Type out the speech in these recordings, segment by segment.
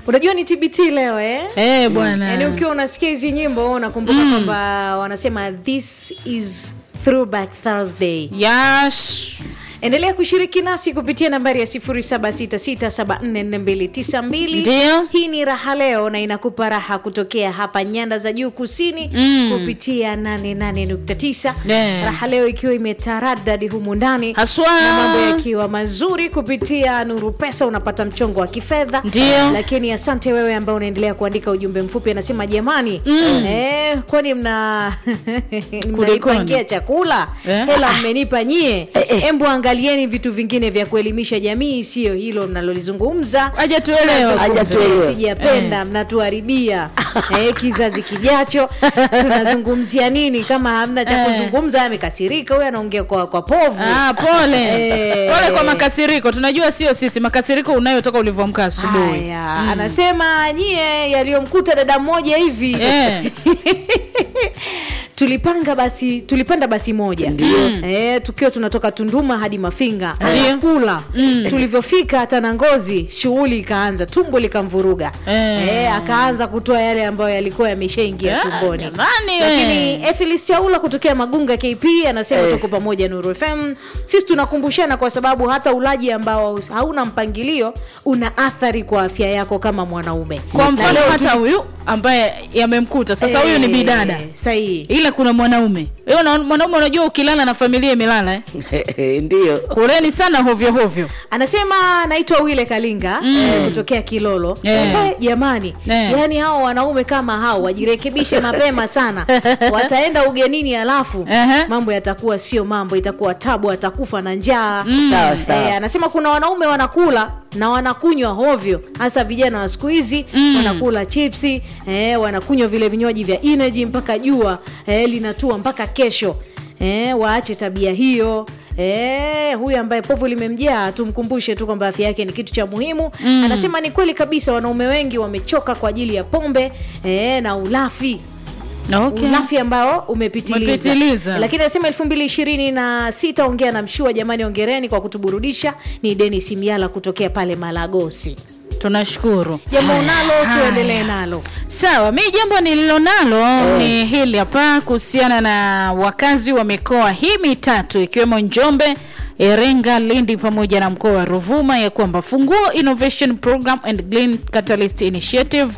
unajua ni tbt leo eh? Eh, bwana yaani ukiwa unasikia hizi nyimbo unakumbuka kwamba wanasema this is throwback thursday Yash. endelea kushiriki nasi kupitia nambari ya 0766744292 Ndio. hii ni raha leo na inakupa raha kutokea hapa nyanda za juu kusini Mm. kupitia 88.9 Yeah. raha leo ikiwa imetaradadi humu ndani Haswa. na mambo yakiwa mazuri kupitia nuru pesa unapata mchongo wa kifedha Ndio. lakini asante wewe ambao unaendelea kuandika ujumbe mfupi anasema jamani mm. eh, kwani mna mnanipangia chakula Eh? hela mmenipa nyie embu angalieni vitu vingine vya kuelimisha jamii sio hilo mnalolizungumza Haja tuelewe. Nazungumza, Haja tuelewe. sijapenda mnatuharibia eh, kizazi kijacho tunazungumzia nini kama hamna cha Eh. kuzungumza amekasirika huyo anaongea kwa, kwa povu Ah, pole Eh. pole kwa makasiriko tunajua sio sisi makasiriko unayotoka ulivyoamka asubuhi Haya, anasema nyie yaliyomkuta dada mmoja hivi Eh. tulipanga basi tulipanda basi moja eh, tukiwa tunatoka tunduma hadi mafinga Ndio. kula tulivyofika hata na ngozi shughuli ikaanza tumbo likamvuruga Eh. eh, akaanza kutoa yale ambayo yalikuwa yameshaingia Ah, tumboni jamani, lakini eh. Efilis Chaula kutokea Magunga KP anasema Eh. tuko pamoja Nuru FM. Sisi tunakumbushana kwa sababu hata ulaji ambao hauna mpangilio una athari kwa afya yako kama mwanaume. kwa Na mfano leo hata huyu ambaye yamemkuta sasa huyu ni Eh, bidada Sahihi. ila kuna mwanaume Wewe una- mwanaume unajua ukilala na familia imelala eh? ndio kuleni sana hovyo hovyo Anasema naitwa Wile Kalinga eh, kutokea Kilolo. Eh. Eh, jamani, Eh. yaani hao wanaume kama hao wajirekebishe mapema sana. Wataenda ugenini alafu Ehe. mambo yatakuwa sio mambo, itakuwa tabu, atakufa na njaa. sawa sawa Eh, anasema kuna wanaume wanakula na wanakunywa hovyo, hasa vijana wa siku hizi Mm. wanakula chipsi eh, wanakunywa vile vinywaji vya energy mpaka jua eh, linatua mpaka kesho eh, waache tabia hiyo. Eh, huyu ambaye povu limemjaa tumkumbushe tu kwamba afya yake ni kitu cha muhimu Mm. anasema ni kweli kabisa wanaume wengi wamechoka kwa ajili ya pombe eh, na ulafi okay. ulafi ambao umepitiliza, Umepitiliza. lakini anasema elfu mbili ishirini na sita ongea na mshua jamani ongereni kwa kutuburudisha ni denis miala kutokea pale malagosi tunashukuru jambo unalo Haya. tuendelee nalo sawa mi jambo nililonalo ni hili hapa kuhusiana na wakazi wa mikoa hii mitatu ikiwemo njombe iringa lindi pamoja na mkoa wa ruvuma ya kwamba funguo innovation program and green catalyst initiative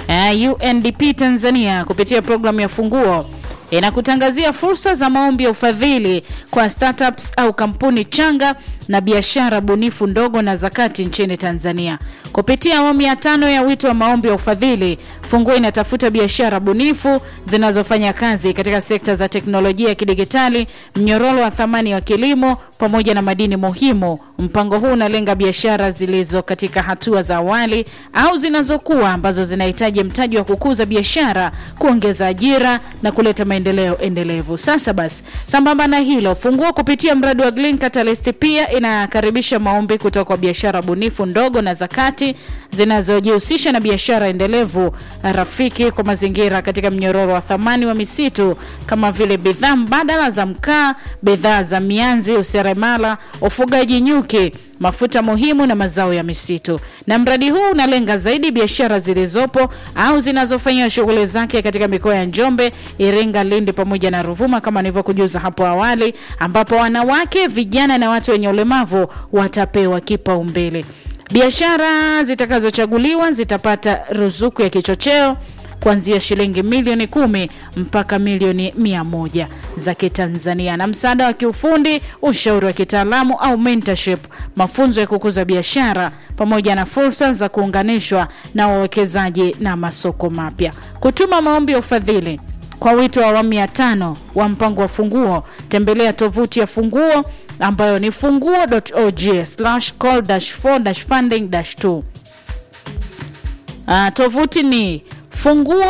uh, undp tanzania kupitia programu ya funguo inakutangazia fursa za maombi ya ufadhili kwa startups au kampuni changa na biashara bunifu ndogo na zakati nchini Tanzania. Kupitia awamu ya tano ya wito wa maombi ya ufadhili, Funguo inatafuta biashara bunifu zinazofanya kazi katika sekta za teknolojia ya kidigitali, mnyororo wa thamani wa kilimo pamoja na madini muhimu. Mpango huu unalenga biashara zilizo katika hatua za awali au zinazokuwa ambazo zinahitaji mtaji wa kukuza biashara, kuongeza ajira na kuleta maendeleo endelevu. Sasa basi, sambamba na hilo, Funguo kupitia mradi wa Green Catalyst pia inakaribisha maombi kutoka kwa biashara bunifu ndogo na zakati zinazojihusisha na biashara endelevu rafiki kwa mazingira katika mnyororo wa thamani wa misitu kama vile bidhaa mbadala za mkaa, bidhaa za mianzi, useremala, ufugaji nyuki mafuta muhimu na mazao ya misitu. Na mradi huu unalenga zaidi biashara zilizopo au zinazofanya shughuli zake katika mikoa ya Njombe, Iringa, Lindi pamoja na Ruvuma kama nilivyokujuza hapo awali, ambapo wanawake, vijana na watu wenye ulemavu watapewa kipaumbele. Biashara zitakazochaguliwa zitapata ruzuku ya kichocheo kuanzia shilingi milioni kumi mpaka milioni mia moja za Kitanzania na msaada wa kiufundi, ushauri wa kitaalamu au mentorship, mafunzo ya kukuza biashara pamoja na fursa za kuunganishwa na wawekezaji na masoko mapya. Kutuma maombi ya ufadhili kwa wito wa awamu ya tano wa mpango wa Funguo, tembelea tovuti ya Funguo ambayo ni funguo.org slash call dash for dash funding dash two. Uh, tovuti ni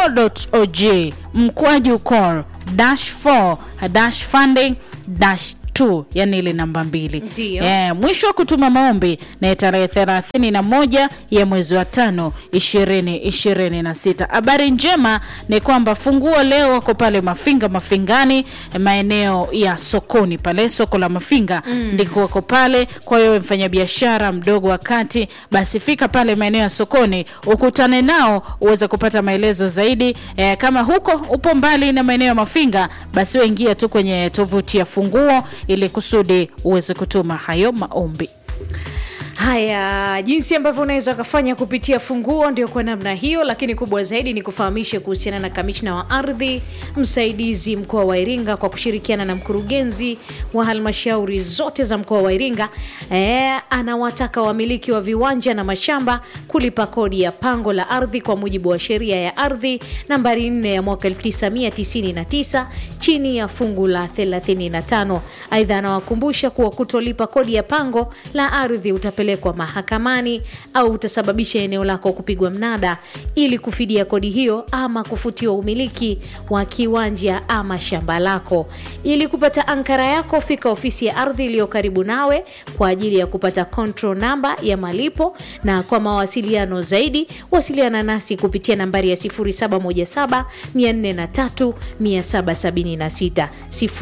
funguo.org mkwaju call dash 4 dash funding dash tu yani ile namba mbili Ndiyo. Eh, mwisho wa kutuma maombi na tarehe thelathini na moja ya mwezi wa tano ishirini ishirini na sita habari njema ni kwamba funguo leo wako pale mafinga mafingani eh, maeneo ya sokoni pale soko la mafinga mm. ndiko wako pale kwa hiyo mfanyabiashara mdogo wa kati basi fika pale maeneo ya sokoni ukutane nao uweze kupata maelezo zaidi eh, kama huko upo mbali na maeneo ya mafinga basi uingia tu kwenye tovuti ya funguo ili kusudi uweze kutuma hayo maombi haya jinsi ambavyo unaweza ukafanya kupitia funguo ndio kwa namna hiyo lakini kubwa zaidi ni kufahamishe kuhusiana na kamishna wa ardhi msaidizi mkoa wa iringa kwa kushirikiana na mkurugenzi wa halmashauri zote za mkoa wa iringa e, anawataka wamiliki wa viwanja na mashamba kulipa kodi ya pango la ardhi kwa mujibu wa sheria ya ardhi nambari 4 ya mwaka 1999 chini ya fungu la 35 aidha anawakumbusha kuwa kutolipa kodi ya pango la ardhi utapelekwa mahakamani au utasababisha eneo lako kupigwa mnada ili kufidia kodi hiyo ama kufutiwa umiliki wa kiwanja ama shamba lako ili kupata ankara yako fika ofisi ya ardhi iliyo karibu nawe kwa ajili ya kupata control namba ya malipo na kwa mawasiliano zaidi wasiliana nasi kupitia nambari ya 0717 403 776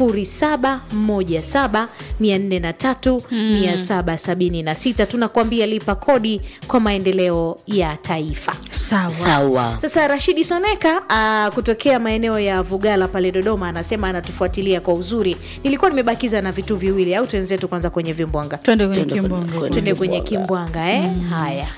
0717 403 776 tunakuambia lipa kodi kwa maendeleo ya taifa sawa sawa sasa rashidi soneka uh, kutokea maeneo ya vugala pale dodoma anasema anatufuatilia kwa uzuri nilikuwa nimebakiza na vitu viwili au tuenzetu kwanza kwenye vimbwanga twende kwenye Twende kwenye- kimbongo kwenye- tuende kwenye Kimbwanga. kimbwanga eh? haya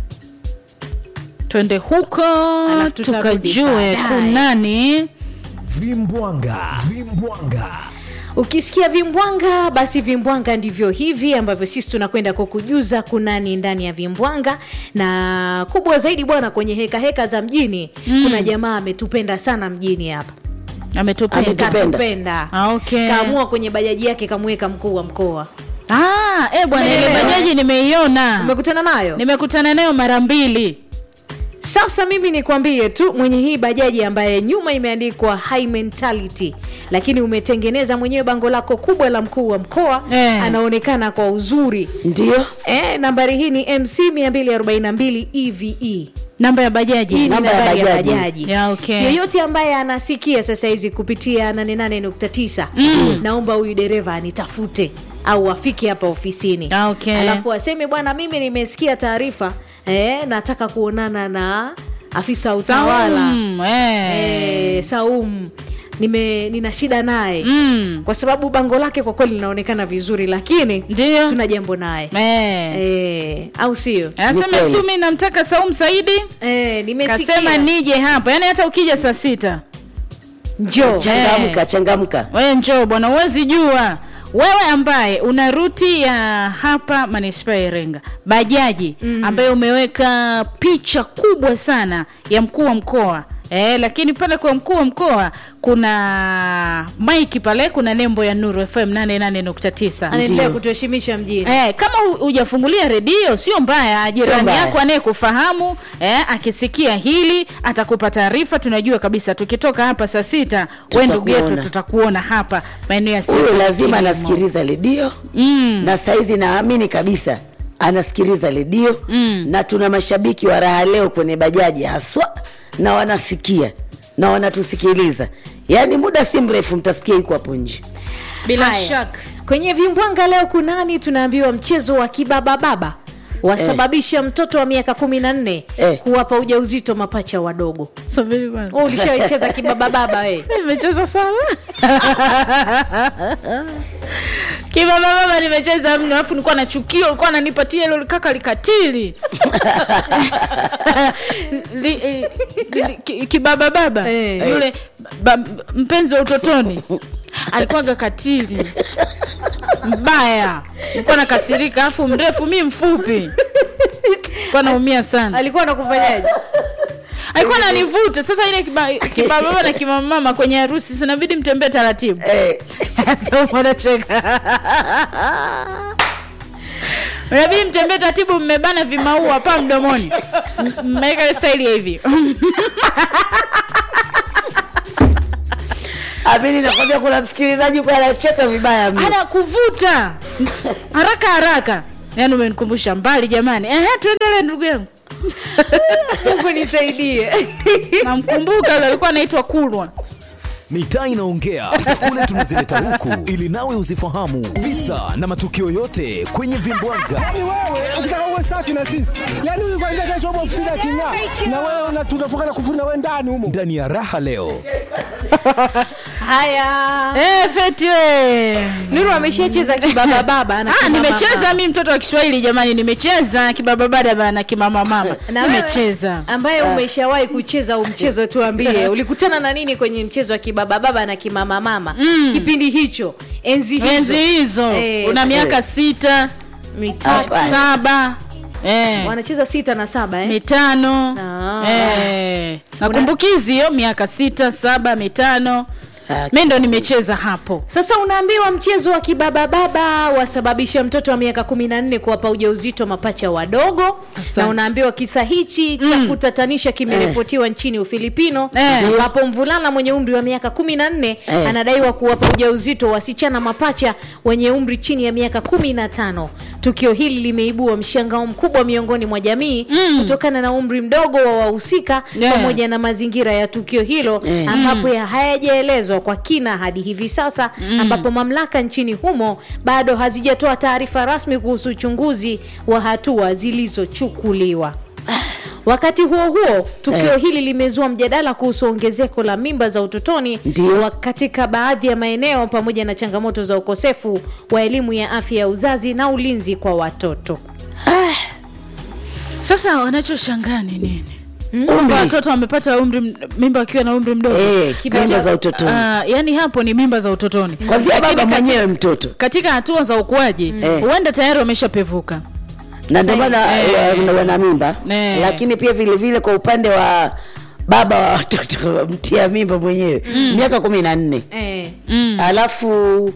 twende huko Alafu tutarudi tukajue baadaye. kunani Vimbwanga, vimbwanga. ukisikia vimbwanga basi vimbwanga ndivyo hivi ambavyo sisi tunakwenda kukujuza kunani ndani ya vimbwanga na kubwa zaidi bwana kwenye heka heka za mjini mm. kuna jamaa ametupenda sana mjini hapa ametupenda Ametupenda. katupenda Ah, okay. kaamua kwenye bajaji yake kamweka mkuu wa mkoa ah, eh bwana ile Umeelewa, bajaji nimeiona umekutana nayo nimekutana nayo mara mbili sasa mimi nikwambie tu mwenye hii bajaji ambaye nyuma imeandikwa high mentality lakini umetengeneza mwenyewe bango lako kubwa la mkuu wa mkoa Eh. anaonekana kwa uzuri ndio eh, nambari hii ni mc 242 eve namba ya bajaji hii ni Namba ya nambari ya bajaji. bajaji Ya, okay. yeyote ambaye anasikia sasa hizi kupitia 88.9 mm. naomba huyu dereva anitafute au afike hapa ofisini Ah, okay. alafu aseme bwana mimi nimesikia taarifa eh, nataka kuonana na afisa utawala Saum, eh. eh, saum nime nina shida naye Mm. kwa sababu bango lake kwa kweli linaonekana vizuri lakini Ndio. tuna jambo naye Eh. eh, au sio anasema Ni kweli. tu mi namtaka saum saidi eh, nimesikia kasema nije hapa yaani hata ukija saa sita njoo changamka changamka we njoo bwana uwezi jua wewe ambaye una ruti ya hapa manispaa ya iringa bajaji mm. ambaye umeweka picha kubwa sana ya mkuu wa mkoa Eh, lakini pale kwa mkuu wa mkoa kuna maiki pale kuna nembo ya nuru fm 88.9 anaendelea kutuheshimisha mjini Eh, kama hu- hujafungulia redio sio mbaya jirani mbaya. yako anayekufahamu eh, akisikia hili atakupa taarifa tunajua kabisa tukitoka hapa saa sita we ndugu yetu Tutakuona. tutakuona hapa maeneo ya huyo siasa lazima kilimo. anasikiliza redio mm. na saizi naamini kabisa anasikiliza redio Mm. na tuna mashabiki wa raha leo kwenye bajaji haswa na wanasikia na wanatusikiliza yaani muda si mrefu mtasikia iko hapo nje bila Haya. shaka kwenye vimbwanga leo kunani tunaambiwa mchezo wa kibabababa wasababisha mtoto wa miaka kumi na nne Eh. kuwapa ujauzito mapacha wadogo subiri kwanza. Wewe ulishawaicheza kibabababa we nimecheza sana kibaba baba nimecheza mno alafu nilikuwa nachukia ulikuwa ananipatia ilo kaka likatili Li- eh, li- ki- kibaba baba Eh. yule ba, mpenzi wa utotoni alikuwaga katili mbaya nilikuwa nakasirika alafu mrefu mi mfupi nilikuwa naumia sana alikuwa anakufanyaje alikuwa nanivuta sasa ile kiba- kibababa na kimamama kwenye harusi sinabidi mtembee taratibu eh, Sasa unacheka. unabidi mtembee taratibu mmebana vimaua hapa mdomoni M- mmeweka ile staili ya hivi amini nakwambia kuna msikilizaji kwa anacheka vibaya mno anakuvuta haraka haraka yaani umenikumbusha mbali jamani ehe tuendelee ndugu yangu mungu nisaidie namkumbuka yule alikuwa anaitwa kulwa mitaa inaongea kule tunazileta huku ili nawe uzifahamu visa na matukio yote kwenye vimbwaga Yaani wewe ukitaka uwe safi na sisi, yaani huyu kwanza kesho upo ofisini aking'aa, na wewe una- tunafunga na kufuri na wewe ndani humo. ndani ya raha leo haya Eh, feti we nuru ameshacheza kibabababa na Ah, kimama nimecheza mama. mi mtoto wa kiswahili jamani nimecheza kibababada bana kimama mama na wewe nimecheza ambaye umeshawahi kucheza huu mchezo tuambie ulikutana na nini kwenye mchezo wa kibabababa na kimama mama Mm. kipindi hicho enzi hizo enzi hizo Eh, una miaka sita mitatu Hapana. saba eh, wanacheza sita na saba eh? mitano Ah. eh, nakumbukizi hiyo miaka sita saba mitano Ah, mi ndo nimecheza hapo sasa unaambiwa mchezo wa kibabababa wasababisha mtoto wa miaka kumi na nne kuwapa ujauzito mapacha wadogo Asante. na unaambiwa kisa hichi cha Mm. kutatanisha kimeripotiwa nchini ufilipino Eh. ambapo mvulana mwenye umri wa miaka kumi na nne Eh. anadaiwa kuwapa ujauzito wasichana mapacha wenye umri chini ya miaka kumi na tano tukio hili limeibua mshangao mkubwa miongoni mwa jamii Mm. kutokana na umri mdogo wa wahusika Yeah. pamoja na mazingira ya tukio hilo Eh. ambapo ya hayajaelezwa kwa kina hadi hivi sasa ambapo mamlaka nchini humo bado hazijatoa taarifa rasmi kuhusu uchunguzi wa hatua zilizochukuliwa wakati huo huo tukio Eh. hili limezua mjadala kuhusu ongezeko la mimba za utotoni Ndio. wa- katika baadhi ya maeneo pamoja na changamoto za ukosefu wa elimu ya afya ya uzazi na ulinzi kwa watoto sasa wanachoshangaa ni nini Umri. kwamba watoto wamepata umri m- mimba wakiwa na umri mdogo Eh, Kati- mimba za utotoni. Ah, yani hapo ni mimba za utotoni kwanzia Lakini baba kati- mwenyewe mtoto katika hatua za ukuaji Eh. huenda tayari wameshapevuka na ndio maana Eh. eh, wana mimba Eh. lakini pia vile vile kwa upande wa baba wa watoto mtia mimba mwenyewe miaka kumi na nne eh, mm. alafu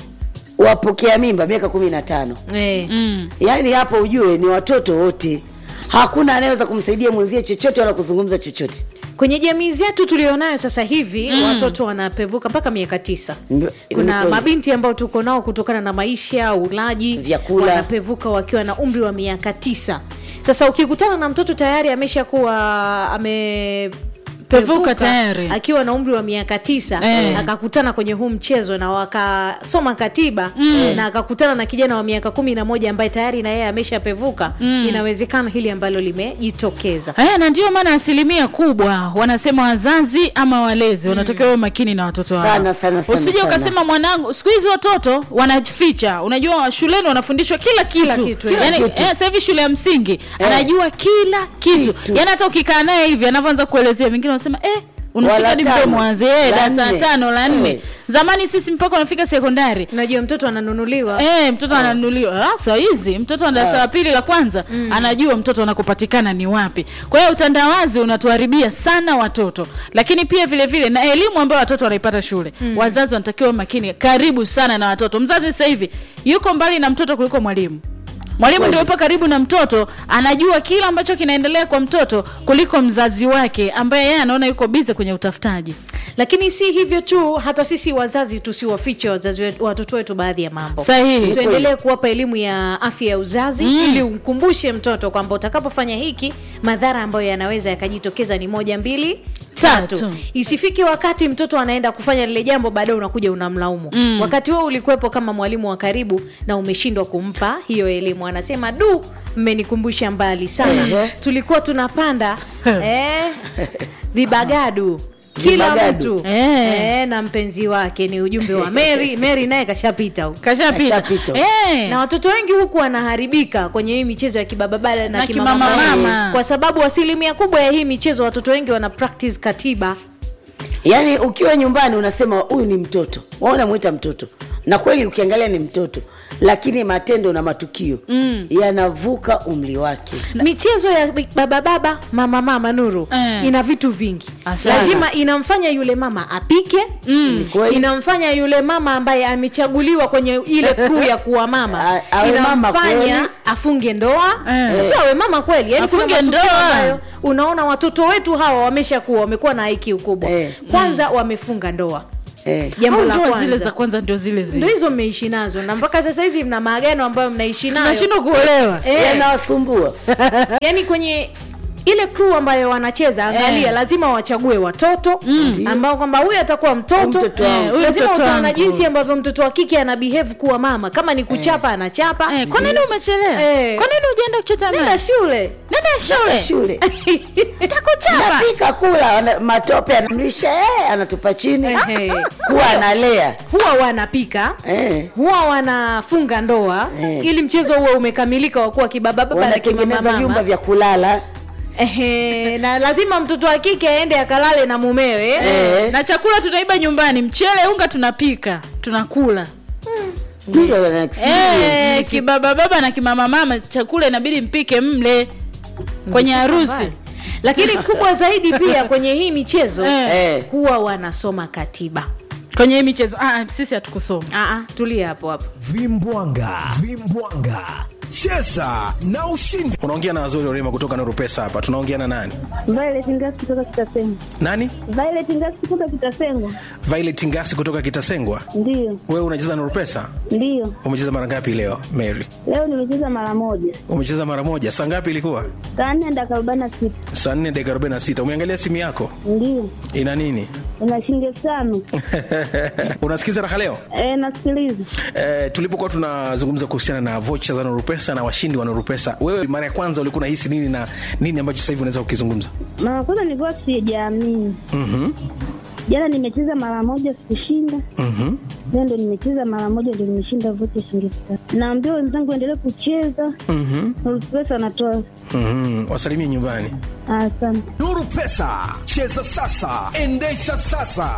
wapokea mimba miaka kumi na tano eh. Mm. yaani hapo ujue ni watoto wote hakuna anayeweza kumsaidia mwenzie chochote wala kuzungumza chochote kwenye jamii zetu tulionayo sasa hivi mm. watoto wanapevuka mpaka miaka tisa Ndio, ni kuna kweli. mabinti ambao tuko nao kutokana na maisha ulaji Vyakula. wanapevuka wakiwa na umri wa miaka tisa sasa ukikutana na mtoto tayari ameshakuwa ame Pevuka tayari. akiwa na umri wa miaka tisa Eh. akakutana kwenye huu mchezo na wakasoma katiba na akakutana na kijana wa miaka kumi na moja ambaye tayari na yeye ameshapevuka inawezekana hili ambalo limejitokeza Haya, na ndio maana asilimia kubwa wanasema wazazi ama walezi wanatakiwa wawe makini na watoto wao. Sana, sana, sana, Usije sana. ukasema mwanangu, siku hizi watoto wanajificha. Unajua shuleni wanafundishwa kila kitu, Kila kitu, Yaani, kila kitu. eh, sasa hivi shule ya msingi anajua kila kitu, Kitu. yaani hata ukikaa naye hivi anavyoanza kuelezea, wengine wanasema eh unashika Wala hadi tano, mdomo wanze eh, la darasa la nne. tano la nne. Eh. Zamani sisi mpaka unafika sekondari unajua mtoto ananunuliwa Eh, mtoto ananunuliwa ah, saa hizi mtoto wa darasa la pili la kwanza anajua mtoto anakopatikana ni wapi. Kwa hiyo utandawazi unatuharibia sana watoto, lakini pia vile vile na elimu ambayo watoto wanaipata shule. Wazazi wanatakiwa makini, karibu sana na watoto. Mzazi sasa hivi yuko mbali na mtoto kuliko mwalimu. Mwalimu ndio yupo karibu na mtoto, anajua kila ambacho kinaendelea kwa mtoto kuliko mzazi wake ambaye yeye anaona yuko bize kwenye utafutaji. lakini si hivyo tu hata sisi wazazi tusiwafiche wazazi wetu, watoto wetu baadhi ya mambo Sahihi. tuendelee kuwapa elimu ya afya ya uzazi Mm. ili umkumbushe mtoto kwamba utakapofanya hiki madhara ambayo yanaweza yakajitokeza ni moja mbili tatu, Tatu. isifike wakati mtoto anaenda kufanya lile jambo baadaye unakuja unamlaumu Mm. wakati huo ulikuwepo kama mwalimu wa karibu na umeshindwa kumpa hiyo elimu anasema du mmenikumbusha mbali sana Ehe. tulikuwa tunapanda eh, vibagadu kila Vibagadu. mtu Eh. eh, na mpenzi wake ni ujumbe wa Mary Mary naye kashapita huko Kashapita. Kashapita. Eh. na watoto wengi huku wanaharibika kwenye hii michezo ya kibababala na, Na kimamamama. kimamamama. kwa sababu asilimia kubwa ya hii michezo watoto wengi wana practice katiba yaani ukiwa nyumbani unasema huyu ni mtoto wa unamwita mtoto na kweli ukiangalia ni mtoto lakini matendo na matukio mm. yanavuka umri wake michezo ya baba baba mama mama nuru Eh. ina vitu vingi Asante. lazima inamfanya yule mama apike Ni kweli. inamfanya yule mama ambaye amechaguliwa kwenye ile crew ya kuwa mama A- awe mama kweli. inamfanya afunge ndoa Eh. sio awe mama kweli yani kuna Afunge matukio ndoa. ambayo unaona watoto wetu hawa wameshakuwa wamekuwa na IQ kubwa Eh. kwanza wamefunga ndoa Eh. jambo Au la ndoa zile za kwanza kwanza ndio zile ndo zile hizo mmeishi nazo na mpaka sasa hizi mna maagano ambayo mnaishi nayo nashindwa kuolewa Eh. yanawasumbua yani kwenye ile crew ambayo wanacheza angalia Eh. lazima wachague watoto ambao kwamba huyu atakuwa mtoto Mtoto wangu. Eh, huyu lazima mtoto utaona wangu. jinsi ambavyo mtoto wa kike ana behave kuwa mama kama ni kuchapa anachapa eh, kwa nini umechelewa Eh. kwa nini ujaenda kuchota nenda maji shule nenda shule shule takuchapa napika kula wana- matope anamlisha eh, anatupa chini Ehe. kuwa analea huwa wanapika eh. huwa wanafunga ndoa Eh. ili mchezo huo umekamilika wa kuwa kibababa na wanatengeneza vyumba kimamama vya kulala Ehe, na lazima mtoto wa kike aende akalale na mumewe eh. na chakula tunaiba nyumbani mchele unga tunapika tunakula Hilo wana experience. Eh, kibaba baba na kimama mama chakula inabidi mpike mle kwenye harusi lakini kubwa zaidi pia kwenye hii michezo Eh. Eh. huwa wanasoma katiba kwenye hii michezo ah, sisi hatukusoma Aa, tulia hapo hapo vimbwanga vimbwanga cheza na ushindi unaongea na wazuri orema kutoka Nurupesa hapa tunaongea na nani Violet Ngasi kutoka Kitasengwa. nani Violet Ngasi kutoka Kitasengwa. Violet Ngasi kutoka Kitasengwa Ndiyo, wewe unacheza Nurupesa ndiyo. umecheza mara ngapi leo Mary Leo nimecheza mara moja. umecheza mara moja saa ngapi ilikuwa Saa nne dakika arobaini na sita. saa nne dakika arobaini na sita umeangalia simu yako Ndiyo. ina nini Ina shilingi elfu tano. unasikiza raha leo E, nasikiliza. Eh, tulipokuwa tunazungumza kuhusiana na vocha za Nurupesa na washindi wa Nurupesa, wewe mara ya kwanza ulikuwa unahisi nini na nini ambacho sasa hivi unaweza kukizungumza? Mara kwanza nilikuwa sijaamini. Mhm. Jana nimecheza mara moja sikushinda. Mhm. Leo ndo nimecheza mara moja ndo nimeshinda vote shilingi elfu tatu. Naambia wenzangu endelee kucheza. Mhm. Pesa anatoa. Mhm. Wasalimie nyumbani. Asante. nuru pesa cheza sasa endesha sasa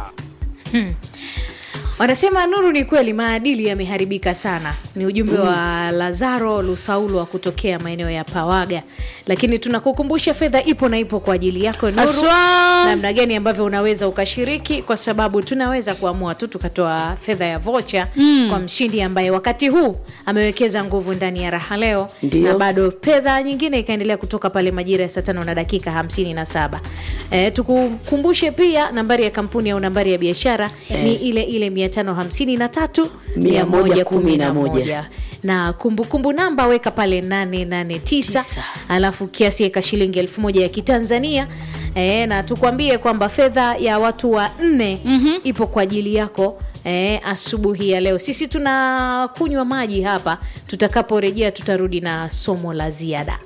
wanasema nuru ni kweli maadili yameharibika sana ni ujumbe wa lazaro lusaulu wa kutokea maeneo ya pawaga lakini tunakukumbusha fedha ipo na ipo kwa ajili yako nuru Haswa. namna gani ambavyo unaweza ukashiriki kwa sababu tunaweza kuamua tu tukatoa fedha ya vocha mm. kwa mshindi ambaye wakati huu amewekeza nguvu ndani ya raha leo Ndio. na bado fedha nyingine ikaendelea kutoka pale majira ya saa tano na dakika hamsini na saba e, tukukumbushe pia nambari ya kampuni au nambari ya biashara ni ile ile mia tano hamsini na tatu mia moja kumi na moja na kumbukumbu namba weka pale 889 Tisa. alafu kiasi eka shilingi elfu moja ya kitanzania e, na tukwambie kwamba fedha ya watu wa nne mm-hmm. ipo kwa ajili yako E, asubuhi ya leo sisi tunakunywa maji hapa tutakaporejea tutarudi na somo la ziada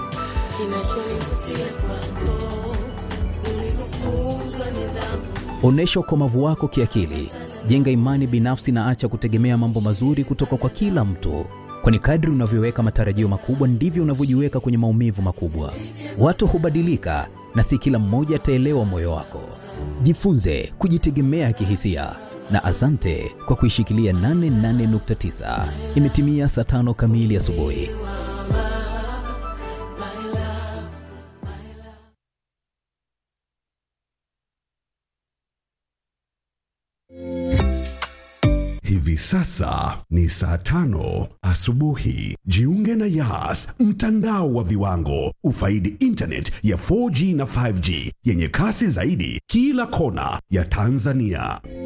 Onyesha ukomavu wako kiakili, jenga imani binafsi na acha kutegemea mambo mazuri kutoka kwa kila mtu, kwani kadri unavyoweka matarajio makubwa ndivyo unavyojiweka kwenye maumivu makubwa. Watu hubadilika na si kila mmoja ataelewa moyo wako. Jifunze kujitegemea kihisia na asante kwa kuishikilia 88.9. Imetimia saa tano kamili asubuhi. Hivi sasa ni saa tano asubuhi. Jiunge na Yas, mtandao wa viwango. Ufaidi internet ya 4G na 5G yenye kasi zaidi kila kona ya Tanzania.